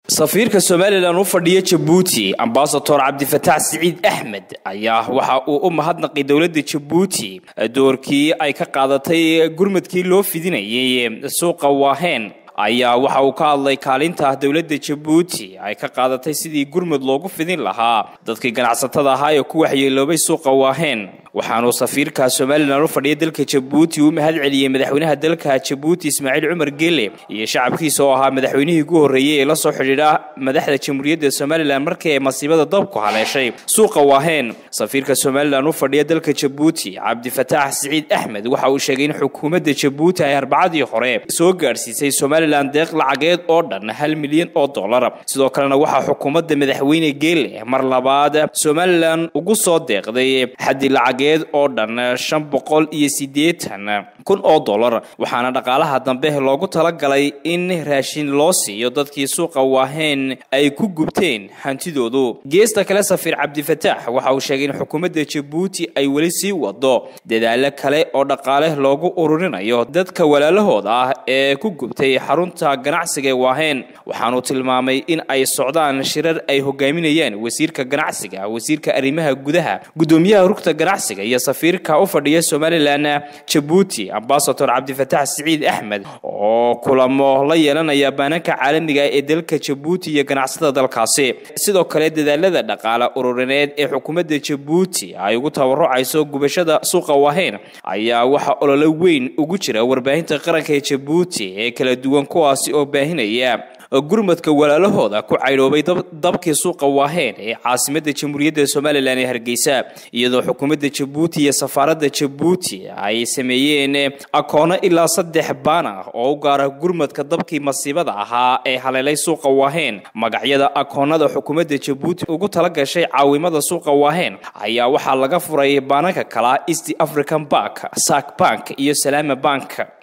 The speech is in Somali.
safiirka somalilan u fadhiya jabuuti ambasador cabdifataax siciid axmed ayaa waxa uu u mahadnaqay dowladda jabuuti doorkii ay ka qaadatay gurmadkii loo fidinayay suuqa waaheen ayaa waxa uu ka hadlay kaalinta dowladda jabuuti ay ka qaadatay sidii gurmud loogu fidin lahaa dadkii ganacsatada ahaa ee ku waxyeeloobay suuqa waaheen waxaanuu safiirka somalilan u fadhiya dalka jabuuti u mahad celiyey madaxweynaha dalka jabuuti ismaaciil cumar gele iyo shacabkiisa oo ahaa madaxweynihii ugu horreeyey ee la soo xidhiidha madaxda jamhuuriyadda somalilan markii ay masiibada dabku haleeshay suuqa waaheen safiirka somalilan u fadhiya dalka jabuuti cabdifataax siciid axmed waxa uu sheegay in xukuumadda jabuuti ay arbacadii hore soo gaadhsiisay somalilan deeq lacageed oo dhan hal milyan oo dollar sidoo kalena waxaa xukuumadda madaxweyne geele mar labaad somalilan ugu soo deeqday xaddi lacageed oo dhan shan boqol iyo siddeetan kun oo dollar waxaana dhaqaalaha dambe loogu talagalay in raashin loo siiyo dadkii suuqa waaheen ay ku gubteen hantidoodu geesta kale safiir cabdifataax waxa uu sheegay in xukuumadda jabuuti ay weli sii wado dadaalo kale oo dhaqaale loogu ururinayo dadka walaalahooda ah ee ku gubtay xarunta ganacsiga ee waaheen waxaanuu tilmaamay in ay socdaan shirar ay hogaaminayaan wasiirka ganacsiga wasiirka arrimaha gudaha guddoomiyaha rugta ganacsiga iyo safiirka u fadhiya somalilan jabuuti ambasador cabdifataax siciid axmed oo kulamo la yeelanaya baananka caalamiga ee dalka jabuuti iyo ganacsatada dalkaasi sidoo kale dadaalada dhaqaale ururineed ee xukuumadda jabuuti ay ugu tabarucayso gubashada suuqa waaheen ayaa waxaa ololo weyn ugu jira warbaahinta qaranka ee jabuuti ee kala duwan kuwaasi oo baahinaya gurmadka walaalahooda ku caydhoobay dabkii suuqa waaheen ee caasimadda jamhuuriyadda somalilan ee hargeysa iyadoo xukuumadda jabuuti iyo safaaradda jabuuti ay sameeyeen akoono ilaa saddex baan ah oo u gaara gurmadka dabkii masiibada ahaa ee haleelay suuqa waaheen magacyada akoonada xukuumadda jabuuti ugu tala gashay caawimada suuqa waaheen ayaa waxaa laga furay baananka kala east african bank sak bank iyo salaama bank